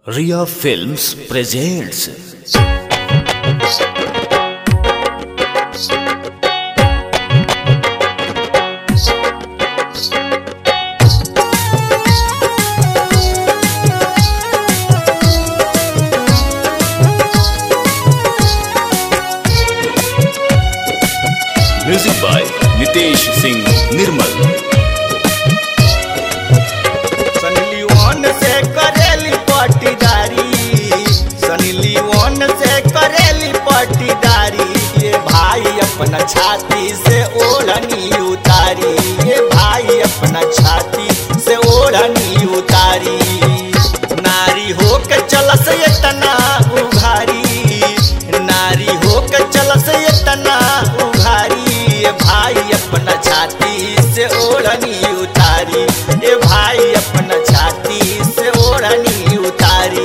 Ria Films presents Music by Nitesh Singh Nirmal. Sunny Leone से करेली पटीदारी Sunny Leone से करेली पटीदारी ये भाई अपना छाती से ओढ़नी उतारी ये भाई अपना छाती से ओढ़नी उतारी नारी हो के चलस ये तना उघारी नारी हो के चलस ये तना उघारी ये भाई अपना छाती से ओढ़नी उतारी ये भाई अपना छाती से ओढ़नी उतारी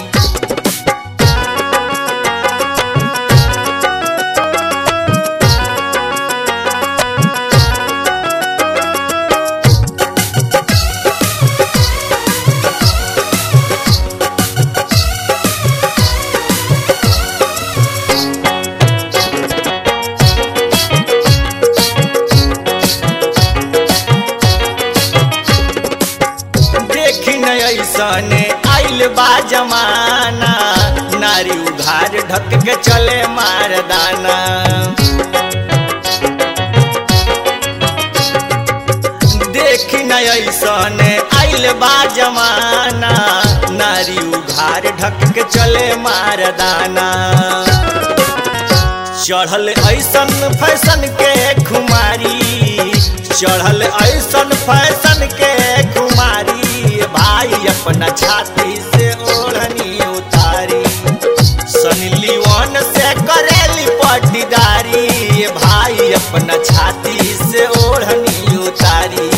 देखी न ऐसने आइल बा जमाना नारी उघार ढक के चले मारदाना देखी न ऐसने आइल बा जमाना नारी उघार ढक के चले मारदाना चढ़ल ऐसन फैशन के खुमारी चढ़ल ऐसन फैशन के खुमारी भाई अपना छाती से ओढ़नी उतारी सनी लियोन से करेली पटीदारी भाई अपना छाती से ओढ़नी उतारी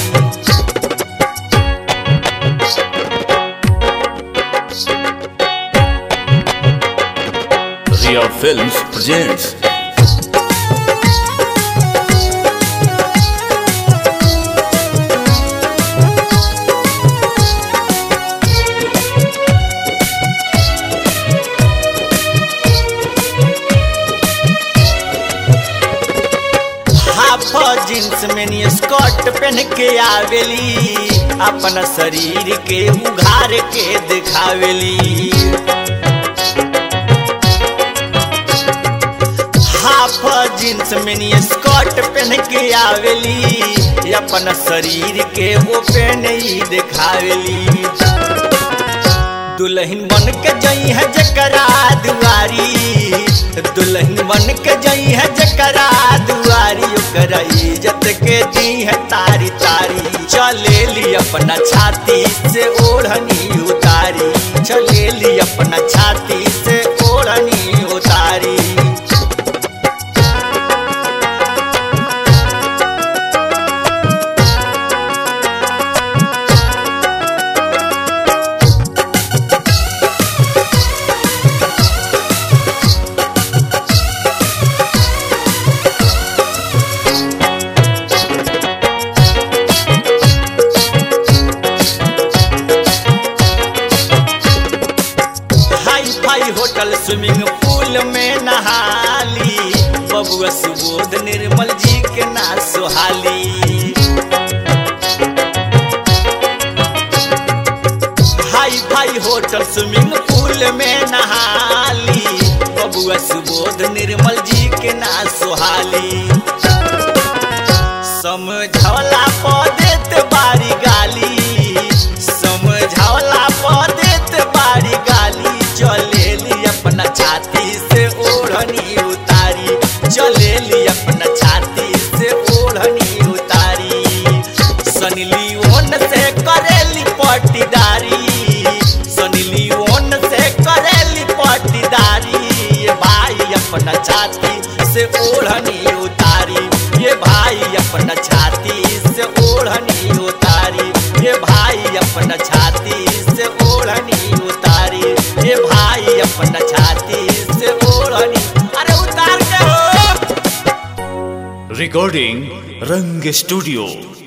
Ria Films presents half jeans में नी स्कर्ट पहन के आवेली अपना शरीर के उघार के दिखावेली हाफ जींस में नी स्कर्ट पहन के आवेली अपना शरीर के वो पहन ही दिखावेली दुल्हन बन के जई है जकरा दुआरी दुल्हन बन के जई है जकरा दुआरी ओकरा इज्जत के दी है तारी तारी चले ली अपना छाती से ओढ़नी उतारी चले ली अपना छाती से ओढ़नी उतारी हाई फाई होटल स्विमिंग पूल में नहाली बबुआ सुबोध निर्मल जी के ना सुहाली हाई फाई होटल स्विमिंग पूल में नहाली बबुआ सुबोध निर्मल जी के ना सुहाली समझौला पर देत बारी गाली समझौला पर देत बारी गाली चलेली अपना छाती से ओढ़नी उतारी चलेली अपना छाती से ओढ़नी उतारी सनी लियोन से करेली पटीदारी सनी लियोन से करेली पटीदारी ये भाई अपना छाती से ओढ़नी उतारी ये भाई अपना छाती से ओढ़नी उतारी ये भाई अपना छाती से ओढ़नी उतारी ये भाई अपना छाती से ओढ़नी अरे उतार के हो Recording Rang Studio